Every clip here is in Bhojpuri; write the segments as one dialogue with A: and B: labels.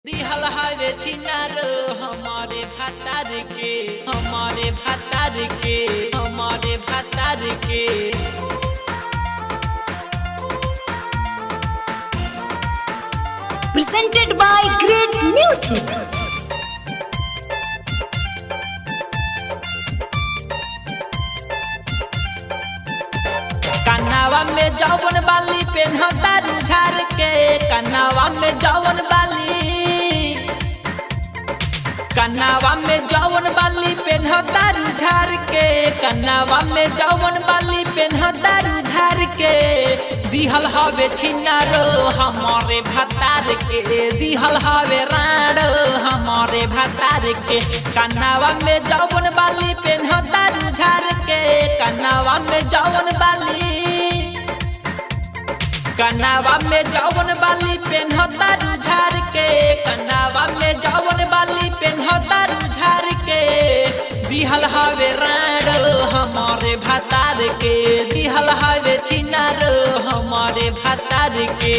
A: दिहल हवे छिनार हमारे भातार के हमारे भातार के हमारे भातार के
B: presented by Great Music.
A: कन्नावा में जौवन बाली पेन्हता रुझार के कन्नावा में जौवन बाली कन्नावा में जौवन बाली पेन्हता रुझार के कन्नावा में जौवन बाली पेन्हता रुझार के दिहल हवे छिनारो हमारे भातार के दिहल हवे राणो हमारे भातार के कन्नावा में जौवन बाली पेन्हता रुझार के कन्नावा में जौवन बाली कन्नावा में जौवन बाली पेन्हता रुझार के कन्नावा में जौवन बाली पेन्हता रुझार के दिहल हवे राणो हमारे भातार के दिहल हवे छिनार हमारे भातार के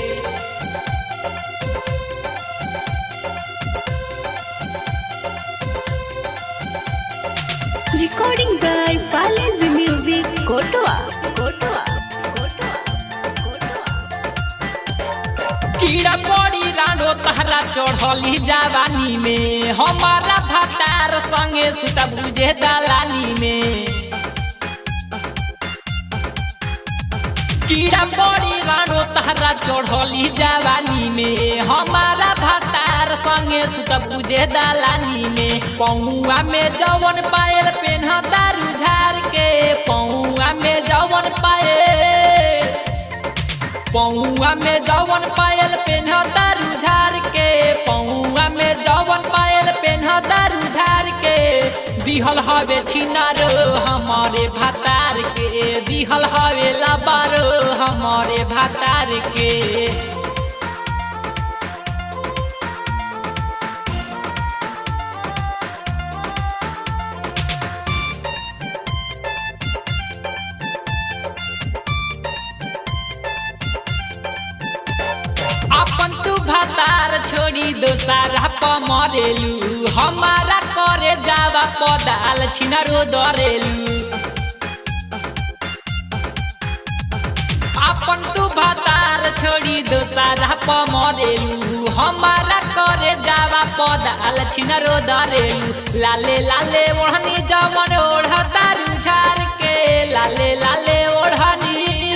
B: Recording by Balaji Music, Kotoa. Kotoa. Kotoa. Kotoa.
A: कीड़ा पड़ी रानो तहरा चढ़ली जवानी में हमारा भातार संगे सुता बुझे दलानी में कीड़ा पड़ी रानो तहरा चढ़ली जवानी में हमारा भातार संगे सुत बुझे दलानी में पौआ में जवन पायल पेन्हता रुझार के पौआ में जवन पायल पौआ में जवन पायल पेन्हता रुझार के पौआ में जवन पायल पेन्हता रुझार के दिहल हवे छिनार हमारे भातार के दिहल हवे लबार हमारे भातार के अपन तू भातार छोड़ी दोसारा पमरेलू हमारा करे जावा पदाल छिनारो दरेलू अपन तू भातार छोड़ी दोसारा पमरेलू हमारा करे जावा पदाल छिनारो दरेलू लाले लाले ओढ़नी जमन ओढ़ता रुझार के लाले लाले ओढ़नी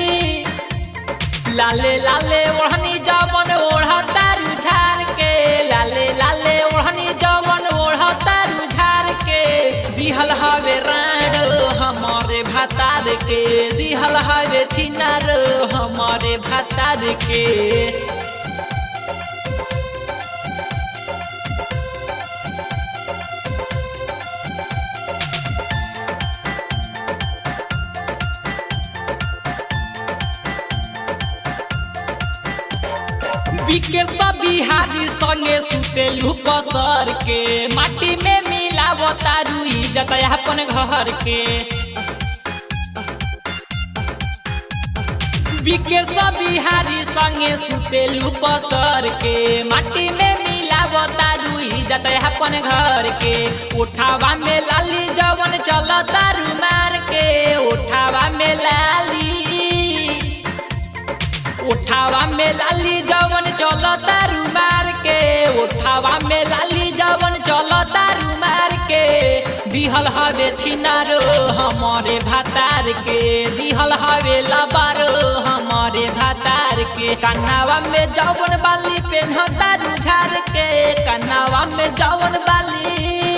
A: लाले लाले ओढ़नी जवन ओढ़ता रुझार के लाले लाले ओढ़नी जवन ओढ़ता रुझार के दिहल हवे राण हमारे भातार के दिहल हवे छिनार हमारे भातार के बिके सब बिहारी संगे सुतेलू पसर के माटी में मिलाव तारू इज्जत अपन घर के बिके सब बिहारी संगे सुतेलू पसर के माटी में मिलाव तारू इज्जत अपन घर के उठावा में लाली जवन चल तारू मार के उठावा में लाली उठावा में लाली जवन चल तारू मार के उठावा में लाली जवन चल तारू मार के दिहल हवे छिनारो हमारे भातार के दिहल हवे लबारो हमारे भातार के कन्नावा में जवन बाली पेन्हता रुझार के कन्नावा में जवन बाली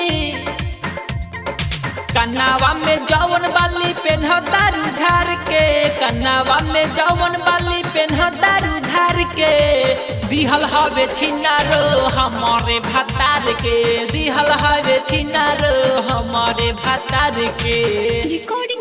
A: कन्नावा में जवन बाली पेन्हता रुझार के कन्नावा में जवन बाली पेन्हता रुझार के दिहल हवे छिनारो हमारे भातार के दिहल हवे छिनारो हमारे भातार के
B: Recording